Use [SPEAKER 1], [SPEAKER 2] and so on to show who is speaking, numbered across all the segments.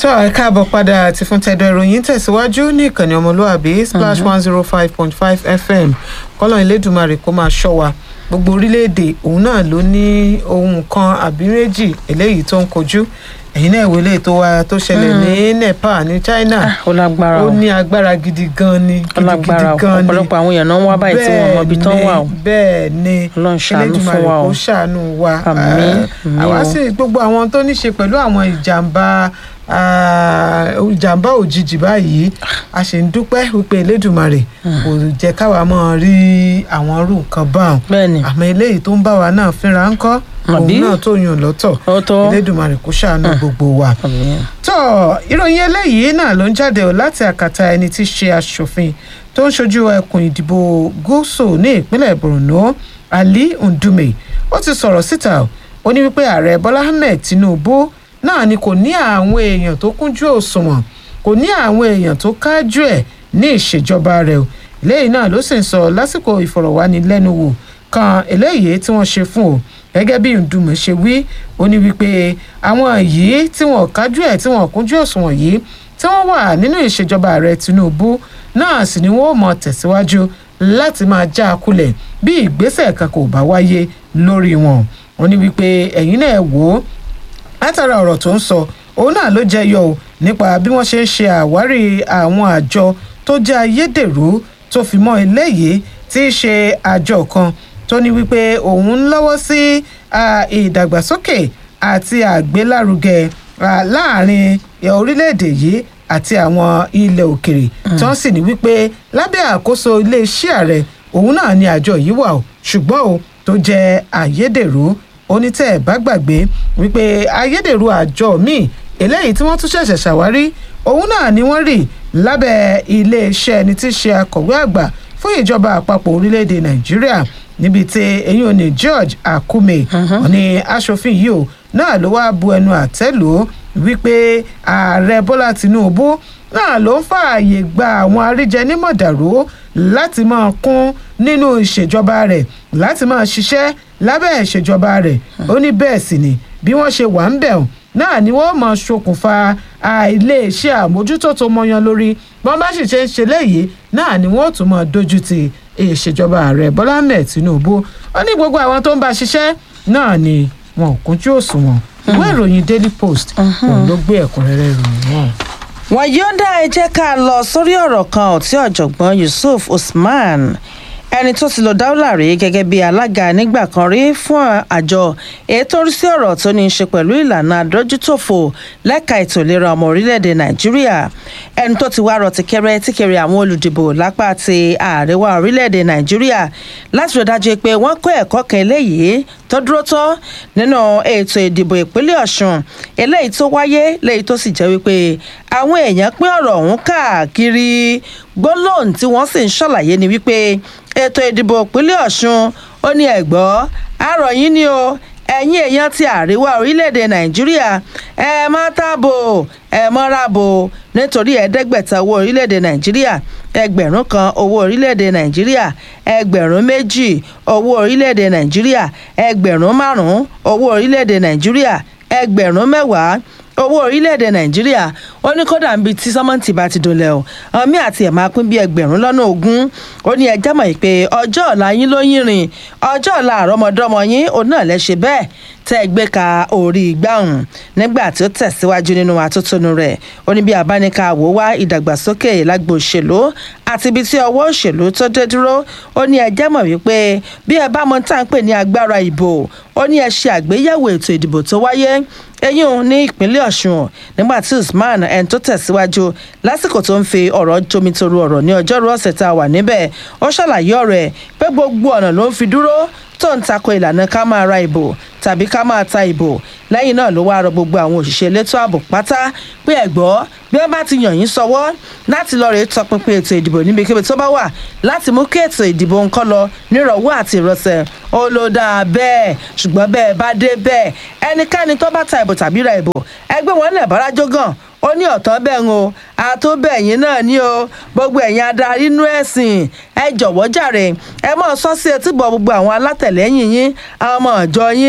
[SPEAKER 1] tó ẹ káàbọ̀ padà àti fún tẹ̀dọ̀ ìròyìn tẹ̀síwájú ní ìkànnì ọmọlúàbí splash one zero five point five fm kọ́lọ̀ ìlédùmarè kó máa ṣọ́ wa gbogbo orílẹ̀-èdè òun náà ló ní ohun kan àbí méjì eléyìí tó ń kojú ẹ̀yin náà ìwé lè tó wa tó ṣẹlẹ̀ ní nepal ní china
[SPEAKER 2] ó lágbára
[SPEAKER 1] ó
[SPEAKER 2] o
[SPEAKER 1] ní agbára gidi gan ni
[SPEAKER 2] ó lágbára o
[SPEAKER 1] gidigidi gan ni
[SPEAKER 2] ọ̀pọ̀lọpọ̀ àwọn èèyàn náà ń wá báyìí tí wọ́n mọ ibi tán wà o
[SPEAKER 1] bẹ́ẹ̀ ni
[SPEAKER 2] Ọlọ́run ṣàánú fún wa o.
[SPEAKER 1] kó ṣàánú wa
[SPEAKER 2] Àmín,
[SPEAKER 1] Eh,
[SPEAKER 2] àmín
[SPEAKER 1] àwa
[SPEAKER 2] o.
[SPEAKER 1] sì gbogbo àwọn tó ní ṣe pẹ̀lú àwọn ìjàmbá ah, ìjàmbá òjijì báyìí a sì ń dúpẹ́ wípé elédùnmarè kò jẹ́ káwa mọ́ rí àwọn irú nǹkan báwọn
[SPEAKER 2] bẹ́ẹ̀ ni
[SPEAKER 1] àmọ́ eléyìí tó ń bá wa náà fínra ń kọ́
[SPEAKER 2] Àbí?
[SPEAKER 1] òun náà tó yàn lọ́tọ̀
[SPEAKER 2] ó tó
[SPEAKER 1] elédùnmarè kó ṣàánú gbogbo wa
[SPEAKER 2] Àmín.
[SPEAKER 1] tó ìròyìn eléyìí náà ló ń jáde ò láti àkàtà ẹni tí í ṣe aṣòfin tó ń ṣojú ẹkùn ìdìbò gúúsù ní ìpínlẹ̀ borno ali ndume ó ti sọ̀rọ̀ síta o. ó ní wípé ààrẹ bọ́lá ahmed tinubu náà ni kò ní àwọn èèyàn tó kúnjú òṣùwọ̀n kò ní àwọn èèyàn tó kájú ẹ̀ ní ìṣèjọba rẹ̀ o eléyìí náà ló sì ń sọ lásìkò ìfọ̀rọ̀wánilẹ́nuwò kan eléyìí tí wọ́n ṣe fún o gẹ́gẹ́ bí ndùmọ̀ ṣe wí ó ní wípé àwọn yìí tí wọ́n kájú ẹ̀ tí wọ́n kúnjú òṣùwọ̀n yìí tí wọ́n wà nínú ìṣèjọba ààrẹ tinubu náà sì ni wọ́n ó mọ tẹ̀síwájú láti máa já a kulẹ̀ bí ìgbésẹ̀ kan kò bá wáyé lórí wọn ó ní wípé ẹ̀yin náà wò ó látara ọ̀rọ̀ tó ń sọ òun náà ló jẹyọ o nípa bí wọ́n ṣe ń ṣe àwárí àwọn àjọ tó jẹ́ ayédèrú tó fi mọ́ eléyìí tí í ṣe àjọ kan tó ní wípé òun ń lọ́wọ́ sí ah, ìdàgbàsókè àti àgbélárugẹ ah, láàrin eh, orílẹ̀-èdè yìí àti àwọn ilẹ̀ òkèrè tí wọ́n sì ní wípé lábẹ́ àkóso iléeṣẹ́ ààrẹ òun náà ni àjọ yìí wà o ṣùgbọ́n o tó jẹ́ ayédèrú onítẹ̀ ẹ̀ bá gbàgbé wípé ayédèrú àjọ míì eléyìí tí wọ́n tún ṣẹ̀ṣẹ̀ ṣàwárí òun náà ni wọ́n rí lábẹ́ iléeṣẹ́ ẹni tí í ṣe akọ̀wé àgbà fún ìjọba àpapọ̀ orílẹ̀-èdè nàìjíríà níbi tí eyín òní george akume wọn ni aṣòfin yìí o náà ló wáá bu ẹnu àtẹ́ lò ó wípé ààrẹ bọ́lá tinubu náà ló ń fààyè gba àwọn àríjẹnímọ̀dàrú láti máa kún nínú ìṣèjọba rẹ̀ láti máa ṣiṣẹ́ lábẹ́ ìṣèjọba rẹ̀ ó ní bẹ́ẹ̀ sì ni bí wọ́n ṣe wà ń bẹ̀ ọ́ náà ni wọ́n mọ̀ ṣokùnfà àìléeṣẹ́ àmójútó tó mọyan lórí bọ́n bá sì ṣe ń ṣe léyìí náà ni wọ́n tún mọ̀ dojú ti ìṣèjọba ààrẹ bọ́lá ahmed tinubu ó ní gbogbo àwọn tó ń bá ṣiṣẹ́ náà ni wọn ò kúnjú òṣùwọ̀n ìwé ìròyìn daily post òun ló gbé ẹ̀kúnrẹ́rẹ́ ìròyìn náà.
[SPEAKER 2] wọn yóò dá ẹ jẹ́ ká lọ sórí ọ̀rọ̀ kan tí ọ̀jọ̀gbọ́n yusuf usman ẹni tó ti lọ dáúlà rí gẹ́gẹ́ bí alága nígbà kan rí fún àjọ ètò orí sí ọ̀rọ̀ tó ní í ṣe pẹ̀lú ìlànà àdójútòfò lẹ́ka ètò ìlera ọmọ orílẹ̀-èdè nàìjíríà ẹni tó ti wá rọ tìkẹrẹ tìkẹrẹ àwọn olùdìbò lápá ti àríwá orílẹ̀-èdè nàìjíríà láti rí dájú pé wọ́n kọ́ ẹ̀kọ́ kan eléyìí tó dúró tọ́ nínú ètò ìdìbò ìpínlẹ̀ ọ̀ṣun eléyìí tó wáyé léyìí tó sì jẹ́ wípé àwọn èèyàn pín ọ̀rọ̀ ọ̀hún káàkiri gbólóhùn tí wọ́n sì ń ṣàlàyé ni wípé ètò ìdìbò ìpínlẹ̀ ọ̀ṣun ó ní ẹ̀gbọ́ àrọ̀ yín ni o ẹ̀yin èèyàn ti àríwá orílẹ̀-èdè nàìjíríà ẹ má tàbò ẹ mọ́ra bò nítorí ẹ̀ẹ́dẹ́gbẹ̀ta owó orílẹ̀-èdè nàìjíríà ẹgbẹ̀rún kan owó orílẹ̀-èdè nàìjíríà ẹgbẹ̀rún méjì owó orílẹ̀-èdè nàìjíríà ẹgbẹ̀rún márùn-ún owó orílẹ̀-èdè nàìjíríà ẹgbẹ̀rún mẹ́wàá owó orílẹ̀-èdè nàìjíríà ó ní kódà ń bi tí sọ́mọ́ǹtì bá ti dolẹ̀ o ọmí àti ẹ̀ máa pín bí ẹgbẹ̀rún lọ́nà ogún ó ní ẹjẹ́ mọ̀ pé ọjọ́ ọ̀la yín ló yín rìn ọjọ́ ọ̀la àrọ́mọdọ́mọ yín òun náà lẹ́ ṣe bẹ́ẹ̀ tẹ́ ẹ gbé ka orí gbàùn nígbà tí ó tẹ̀síwájú nínú atótónu rẹ̀ ó ní bí abánika wò wá ìdàgbàsókè lágbo òṣèlú àti ibi tí ọwọ́ òṣèlú tó dé dúró ó ní ẹjẹ́ mọ̀ wípé bí ẹ bá mọ tá à ń pè ní agbára ìbò ó ní ẹ ṣe àgbéyẹ̀wò ètò ìdìbò tó wáyé eyín ní ìpínlẹ̀ ọ̀ṣun nígbà tí usman ẹni tó tẹ̀síwájú lásìkò tó ń fi ọ̀rọ̀ jomitoro ọ̀rọ̀ ní ọjọ́rú ọ̀sẹ̀ tá a wà níbẹ̀ ó ṣàlàyé ọ̀rọ̀ ẹ̀ pé gbogbo ọ̀nà ló ń fi dúró tó ń tako ìlànà ká máa ra ìbò tàbí ká máa ta ìbò lẹ́yìn náà ló wá rọ gbogbo àwọn òṣìṣẹ́ elétò ààbò pátá pé ẹ̀gbọ́ bí wọ́n bá ti yàn yín sọwọ́ láti lọ́ọ́ rèé tọpinpin ètò ìdìbò níbikíbi tó bá wà láti mú kí ètò ìdìbò ń kọ́ lọ nírọ̀wọ́ àti ìrọsẹ̀ ó ló dáa bẹ́ẹ̀ ṣùgbọ́n bẹ́ẹ̀ bá dé bẹ́ẹ̀ ẹnikẹ́ni tó bá ta ìbò tàbí ra ìbò ẹgbẹ́ wọn lẹ̀ bára jógàn ó ní ọ̀tọ́ bẹ́ẹ̀ ń o àtúbẹ̀yìn náà ní o gbogbo ẹ̀yin adarí inú ẹ̀sìn ẹ jọ̀wọ́ jàre ẹ mọ̀ sọ sí etí bọ̀ gbogbo àwọn alátẹ̀lẹ́yìn yín àwọn ọmọ ìjọ yín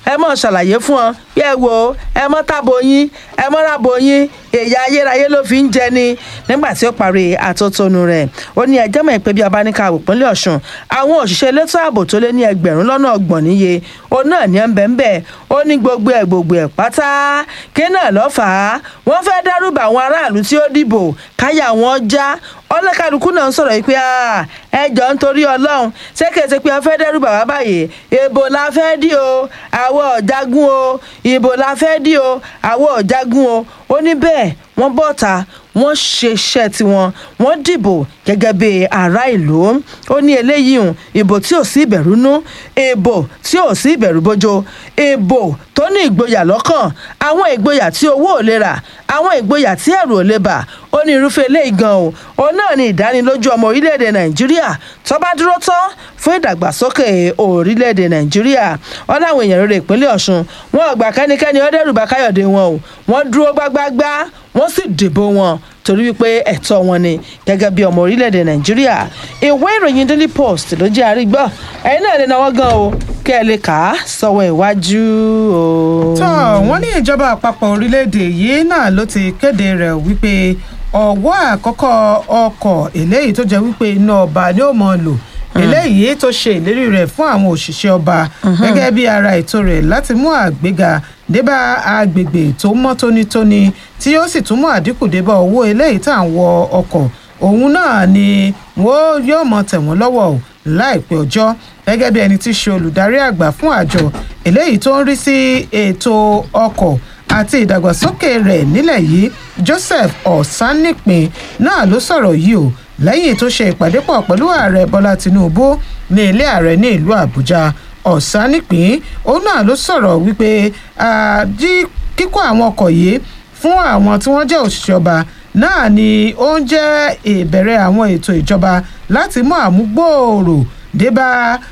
[SPEAKER 2] ẹ mọ̀ ṣàlàyé fún ọ bí ẹ wo ẹ mọ́ tábò yín ẹ mọ́ rábò yín èyí ayérayé ló fi ń jẹ ni nígbà tí ó parí àtótónu rẹ̀ ó ní ẹjọ́ mọ̀ pé bí ọba ní ká ìpínlẹ̀ ọ̀ṣun àwọn òṣìṣẹ́ elétò ààbò tó lé ní ẹgbẹ̀rún lọ́nà ọgbọ̀n níye òun náà ní ẹ̀ńbẹ̀ ńbẹ̀ ó ní gbogbo ẹ̀ gbogbo ẹ̀ pátá kí náà lọ́fà á wọ́n fẹ́ dárúbà àwọn aráàlú tí ó dìbò káyà wọn já ọlọ́kàlùkù náà ń sọ̀rọ̀ yìí pé ẹjọ́ nítorí ọlọ́run ṣé kìí ṣe pé wọ́n fẹ́ dẹ́rù bàbá báyìí ìbò la fẹ́ dí o àwọn ọ̀jágun o ìbò la fẹ́ dí o àwọn ọ̀jágun o ó ní bẹ́ẹ̀ wọ́n bọ́ta wọ́n ṣe iṣẹ́ tiwọn wọ́n dìbò gẹ́gẹ́ bí ará ìlú ó ní eléyìí hùn ìbò tí ò sí ìbẹ̀rù nú ìbò tí ò sí ìbẹ̀rù bójó ìbò tó ní ìgboyà lọ́kàn àwọn ìgboyà tí owó ò lè rà àwọn ìgboyà tí ẹ̀rù ò lè bà ó ní irúfẹ́ eléyìí gan o òun náà ní ìdánilójú ọmọ orílẹ̀-èdè nàìjíríà tó bá dúró tán fún ìdàgbàsókè orílẹ̀-èdè nàìjíríà wọn láwọn èèyàn rere ìpínlẹ̀ ọ̀ṣun wọn ò gbà kẹ́nikẹ́ni ó dẹ́rù bà káyọ̀dé wọn o wọ́n dúró gbágbágbá wọ́n sì dìbò wọn torí wípé ẹ̀tọ́ wọn ni gẹ́gẹ́ bí ọmọ orílẹ̀-èdè nàìjíríà ìwé ìròyìn daily post ló jẹ́ àrígbọ́ ẹ̀yin náà lè náwó gan o kẹ́ ẹ lè kà á sọ́wọ́ iwájú o.
[SPEAKER 1] tó wọ́n ní ìjọba àpapọ̀ orílẹ̀-èdè yìí náà ló ti kéde rẹ̀ wípé ọ̀wọ́ àkọ́kọ́ ọkọ̀ eléyìí tó jẹ́ wípé iná ọba ni ó mọ̀ lò eléyìí tó ṣe ìlérí rẹ̀ fún àwọn òṣìṣẹ́ ọba gẹ́gẹ́ bí ara ètò rẹ̀ láti mú àgbéga débà agbègbè tó mọ́ tónítóní tí yóò sì tún mú àdínkù débà owó eléyìí tá à ń wọ ọkọ̀ òun náà ni wọ́n yóò mọ tẹ̀ wọ́n lọ́wọ́ o láìpẹ́ ọjọ́ gẹ́gẹ́ bí ẹni tí í ṣe olùdarí àgbà fún àjọ eléyìí tó ń rí sí ètò ọkọ̀ àti ìdàgbàsókè rẹ̀ nílẹ̀ yìí Joseph Ọ̀sánìpín náà ló sọ̀rọ̀ yìí o lẹ́yìn tó ṣe ìpàdé pọ̀ pẹ̀lú ààrẹ Bọ́lá Tinubu ní ilé ààrẹ ní ìlú Àbújá Ọ̀sánìpín òun náà ló sọ̀rọ̀ wípé kíkó àwọn ọkọ̀ yìí fún àwọn tí wọ́n jẹ́ òṣìṣẹ́ ọba náà ni ó ń jẹ́ ìbẹ̀rẹ̀ àwọn ètò ìjọba láti mú àmúgbòòrò débá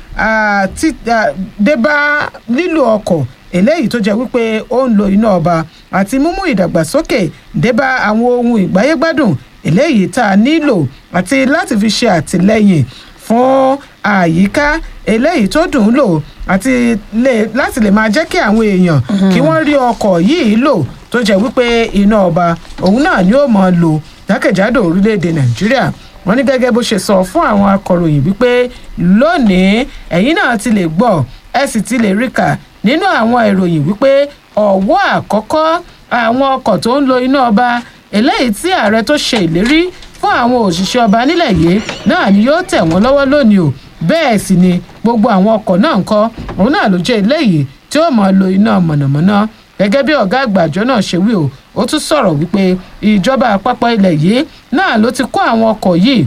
[SPEAKER 1] débá lílo ọkọ̀ eléyìí tó jẹ́ wípé ó ń lo iná ọba àti mímú ìdàgbàsókè débá àwọn ohun ìgbáyégbádùn eléyìí tá a nílò àti láti fi ṣe àtìlẹ́yìn fún àyíká eléyìí tó dùn ún lò àti láti lè máa jẹ́ kí àwọn èèyàn kí wọ́n rí ọkọ̀ yìí lò tó jẹ́ wípé iná ọba òun náà ni ó mọ̀ lò jákèjádò orílẹ̀-èdè nàìjíríà wọ́n ní gẹ́gẹ́ bó ṣe sọ fún àwọn akọ̀ròyìn wípé lónìí ẹ̀yin náà ti lè gbọ́ ẹ sì ti lè rí kà nínú àwọn ìròyìn wípé ọ̀wọ́ àkọ́kọ́ àwọn ọkọ̀ tó ń lo iná ọba eléyìí tí ààrẹ tó ṣe ìlérí fún àwọn òṣìṣẹ́ ọba nílẹ̀ yìí náà ni yóò tẹ̀ wọ́n lọ́wọ́ lónìí o bẹ́ẹ̀ sì ni gbogbo àwọn ọkọ̀ náà ń kọ́ òun náà ló jẹ́ eléyìí tí ó máa lo iná mọ̀nàmọ́ná gẹ́gẹ́ bí ọ̀gá àgbà àjọ náà ṣe wí o ó tún sọ̀rọ̀ wípé ìjọba àpapọ̀ ilẹ̀ yìí náà ló ti kó àwọn ọkọ̀ yìí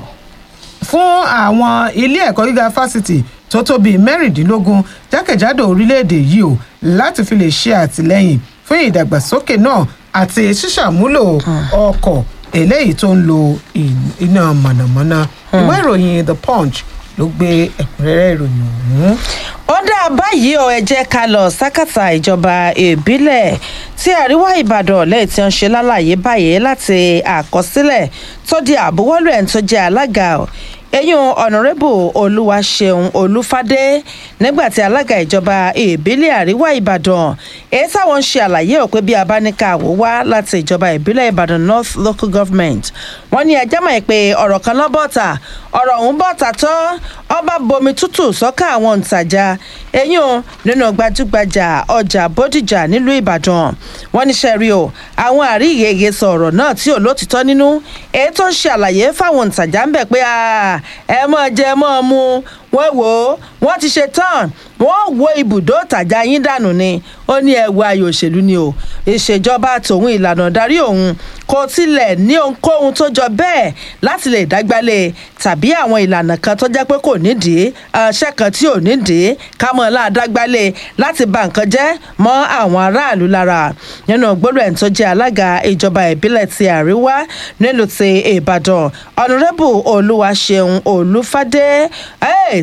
[SPEAKER 1] fún àwọn ilé ẹ̀kọ́ gíga fásitì tó tó bíi mẹ́rìndínlógún jákèjádò orílẹ̀-èdè yìí o láti fi lè ṣe àtìlẹ́yìn fún ìdàgbàsókè náà àti ṣíṣàmúlò ọkọ̀ eléyìí tó ń lo iná mọ̀nàmọ́ná ìwé ìròyìn the punch ló gbé ẹ̀kúnrẹ́rẹ́ ìròyìn ọ̀hún.
[SPEAKER 2] ó dá báyìí o ẹ jẹ́ ká lọ sákàtà ìjọba ìbílẹ̀ tí àríwá ìbàdàn lẹ́yìn tí wọ́n ṣe lálàyé báyìí láti àkọsílẹ̀ tó di àbúwọ́lù ẹ̀ tó jẹ́ alága eyín ọ̀nàrẹ́bù olúwaṣeun olúfádé nígbà tí alága ìjọba ìbílẹ̀ àríwá ìbàdàn èyí táwọn ń ṣe àlàyé ò pé bí abáníkàwò wá láti ìjọba ìbílẹ̀ ìbàdàn north local government wọ́n ní ẹjẹ́ mọ̀ pé ọ̀rọ̀ kan lọ́ bọ̀tà ọ̀rọ̀ ọ̀hún bọ̀tà tán ọba bomi tútù sọ́kà àwọn òǹtajà eyín o nínú gbajúgbajà ọjà bódìjà nílùú ìbàdàn wọ́n ní sẹ́rí o àwọn àríyèyè sọ ọ̀rọ̀ náà tí ò lótìtọ́ nínú èyí tó ń ṣe àlàyé fáwọn òǹtajà ń bẹ̀ pé ẹ mọ̀ jẹ mọ̀ mu wọ́n wò ó wọ́n ti ṣe tán wọ́n wo ibùdó tàjà yín dànù ni ó ní ẹ̀wù ayò òṣèlú ni o ìṣèjọba tòun ìlànà darí òun kò tilẹ̀ ní ohunkóhun tó jọ bẹ́ẹ̀ láti lè dágbálẹ̀ tàbí àwọn ìlànà kan tó jẹ́ pé kò nídìí ọṣẹ́ kan tí ò nídìí kámọ́ láàdágbálẹ̀ láti ba nǹkan jẹ́ mọ́ àwọn aráàlú lára nínú gbọ́dọ̀ ẹ̀ tó jẹ́ alága ìjọba ìbílẹ̀ ti àríwá nílùú ti ìbàdàn ọ̀nàrẹ́bù olúwaṣeun olúfádé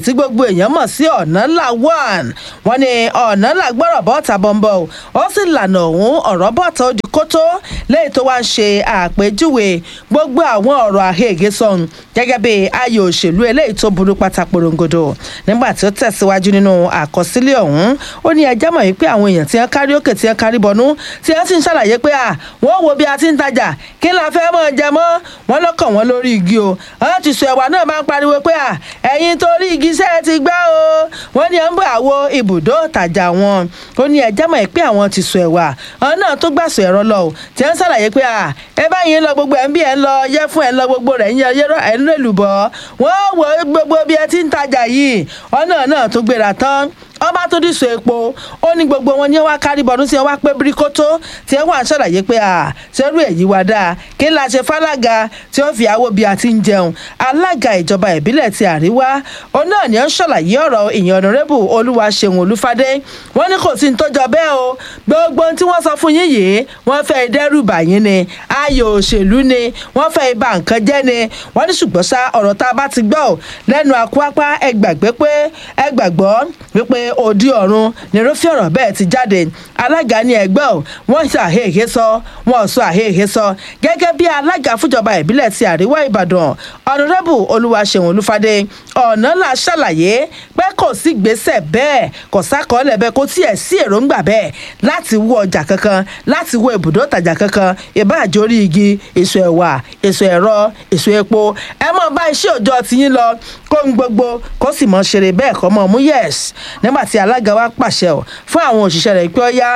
[SPEAKER 2] tí gbogbo èèyàn mọ̀ sí ọ̀nà ńlá one wọ́n ní ọ̀nà ńlá gbọ́rọ̀ bọ́ta bọ́ńbọ́ o ó sì lànà òun ọ̀rọ̀ bọ́ta ó di kótó lẹ́yìn tó wá ń ṣe àpèjúwe gbogbo àwọn ọ̀rọ̀ àhege sọ̀hún gẹ́gẹ́ bí ayò òṣèlú eléyìí tó burú pátá porongodo nígbà tí ó tẹ̀síwájú nínú àkọsílẹ̀ ọ̀hún ó ní ẹjẹ́ mọ̀ wípé àwọn èèyàn tí wọ́n kárí òkè tí wọ́n kárí bọnú tí wọ́n sì ń ṣàlàyé pé à wọ́n wo bí a ti ń tajà kí la fẹ́ mọ̀ jẹ mọ́ wọ́n lọ́kàn wọn lórí igi o wọ́n ti sọ ẹ̀wà náà máa ń pariwo pé à ẹ̀yin torí igi iṣẹ́ ti gbá o wọ́n ní ẹ̀ ń bọ̀ àwo ibùdó tajà wọn ó ní ẹjẹ́ mọ̀ pé àwọn ti sọ ẹ̀wà àwọn náà tó gbàsọ ẹ̀rọ lọ o tí wọ́n ṣàlàyé pé à ẹ báyìí ń lọ gbogbo ẹ̀ ń bí ẹ̀ ń lọ yẹ fún ẹ̀ ń lọ gbogbo rẹ̀ ń yẹ ẹ̀ ń lèlùbọ̀ wọ́n wọ gbogbo bí ẹ ti ń tajà yìí ọ̀nà náà tó gbéra tán ọba tó dìsọ epo ó ní gbogbo wọn ní wá kárí bọdún tí wọn wá pé bíríkótó tí wọn wà ń ṣàlàyé pé à sẹrú èyí wá dáa kí la ṣe fálága tí ó fi àwo bí a ti ń jẹun alága ìjọba ìbílẹ̀ ti àríwá òun náà ni ó ń ṣàlàyé ọ̀rọ̀ ìyẹn ọ̀nàrẹ́bù olúwaṣeun olúfadé wọn ní kò sí ní tó jọ bẹ́ẹ̀ o gbogbo tí wọ́n sọ fún yín yìí wọ́n fẹ́ dẹ́rùbà yín ni ayò òṣèlú ni wọ́n fẹ́ ibà nǹkan jẹ́ ni wọ́n ní ṣùgbọ́n sá ọ̀rọ̀ tá a bá ti gbọ́ lẹ́nu àkúápá ẹ gbàgbé pé ẹ gbàgbọ́ wípé òdi ọ̀run nírúfẹ́ ọ̀rọ̀ bẹ́ẹ̀ ti jáde alága ní ẹgbẹ́ ò wọ́n ṣe àhèhè sọ wọ́n sọ àhèhè sọ gẹ́gẹ́ bí alága fúnjọba ìbílẹ̀ ti àríwá ìbàdàn ọ̀nàrẹ́bù olúwaṣeun olúfadé ọ̀nà là ṣàlàyé pé kò sí gbèsè bẹ́ẹ̀ kò sákọọ́lẹ̀ bẹ́ẹ̀ kò tiẹ̀ sí èròǹgbà bẹ́ẹ̀ láti wọ ọjà kankan láti wọ ibùdó ìtajà kankan ìbáàjẹ́ orí igi èso ẹ̀wà èso ẹ̀rọ èso epo ẹ mọ̀ bá iṣẹ́ òòjọ́ tiyín lọ kó ń gbogbo kó sì mọ̀ ṣeré bẹ́ẹ̀ kọ́ mọ̀ mú yẹ̀s nígbà tí alága wa pàṣẹ ọ̀ fún àwọn òṣìṣẹ́ rẹ̀ pé ó yá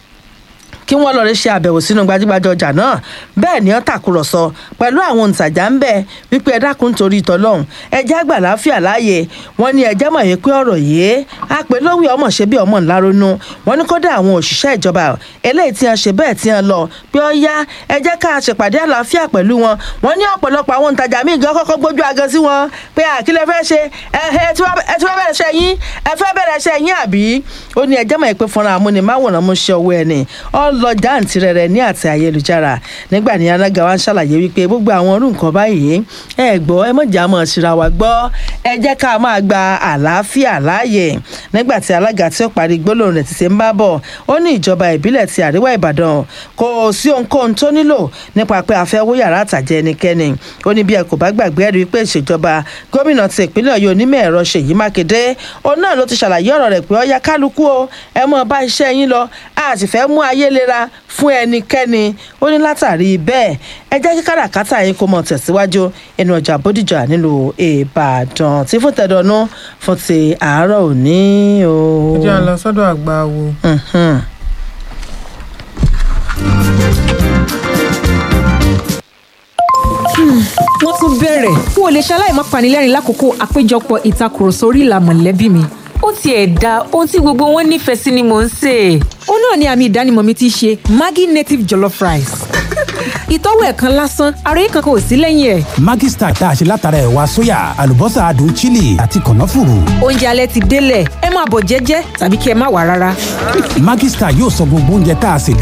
[SPEAKER 2] kí wọ́n lọ́ọ́ ṣe àbẹ̀wò sínú gbajúgbajà ọjà náà bẹ́ẹ̀ ni ó tàkùrọ̀sọ pẹ̀lú àwọn òǹtajà ń bẹ̀ wípé ẹ dákun torí ìtọ́lọ́hún ẹjẹ́ àgbà láfíà láàyè wọ́n ní ẹjẹ́ mọ̀ yìí pé ọ̀rọ̀ yìí á pé lówí ọmọ ṣe bí ọmọ ńlá ronú wọ́n ní kódà àwọn òṣìṣẹ́ ìjọba eléyìí tí wọ́n ṣe bẹ́ẹ̀ tí wọ́n lọ pé ó yá ẹjẹ́ ká ṣèpàdé àlàáfíà pẹ̀lú wọn wọ́n ní ọ̀pọ̀lọpọ̀ àwọn òǹtajà míì gan kọ́kọ́ gbójú agan sí wọn pé àkílẹ̀ fẹ́ ṣe ẹ tí wọ́n bẹ̀rẹ̀ ṣe yín ẹ fẹ́ bẹ̀rẹ̀ ṣe yín àbí ó ní ẹjẹ́ mọ̀ pé fúnra amúnimáwòrán mú ṣe ọwọ́ ẹni lọ jáǹtì rẹ̀rẹ̀ ní àti ayélujára nígbà ní alága wa ń ṣàlàyé wípé gbogbo àwọn orú nǹkan báyìí ẹ gbọ́ ẹ mọ̀jà mọ̀ síra wa gbọ́ ẹ jẹ́ ká máa gba àlàáfíà láàyè nígbà tí alága tí ó parí gbólóhùn rẹ̀ ti ṣe ń bá bọ̀ ó ní ìjọba ìbílẹ̀ ti àríwá ìbàdàn kò sí ohunkóhun tó nílò nípa pé a fẹ́ wó yàrá àtàjẹ ẹnikẹ́ni ó ní bí ẹ kò bá gbàgbé ẹ̀rí pé ìṣèjọba gómìnà ti ìpínlẹ̀ ọ̀yọ́ onímọ̀ ẹ̀rọ ṣèyí mákindé òun náà ló ti ṣàlàyé ọ̀rọ̀ rẹ̀ pé ó yá kálukú o ẹ mọ̀ bá iṣẹ́ yín lọ a sì fẹ́ mú ayé lera fún ẹnikẹ́ni ó ní látàrí bẹ́ẹ̀ ẹ jẹ́ kí káràkátà yín kó mọ̀ tẹ̀síwájú ẹnu ọjà bódìjà nílùú ìbàdàn tí fún tẹ̀dọ̀nù fún ti àárọ̀ òní o.
[SPEAKER 1] ẹ jẹ́ à ń lọ sọ́dọ̀ àgbà wo.
[SPEAKER 3] wọ́n tún bẹ̀rẹ̀ n ò lè ṣaláì má panilẹ́rìn lákòókò àpéjọpọ̀ ìtakùrọ̀sọ orí ìlà mọ̀lẹ́bí mi
[SPEAKER 4] ó tiẹ̀ da ohun tí gbogbo wọn nífẹ̀ẹ́ sí ni mò ń sè é.
[SPEAKER 3] ó náà ni àmì ìdánimọ̀ mi ti ṣe maggi native jollof rice ìtọ́wò ẹ̀ kan lásán ara yìí kankan ò sí lẹ́yìn ẹ̀.
[SPEAKER 5] Maggi Star tá a ṣe látara ẹ̀wà sóyà àlùbọ́sà adùn chili àti kànáfùrù.
[SPEAKER 3] oúnjẹ alẹ́ ti délẹ̀ ẹ máa bọ̀ jẹ́jẹ́ tàbí kí ẹ má wà rárá.
[SPEAKER 5] Maggi Star yóò sọ gbogbo oúnjẹ tá a sè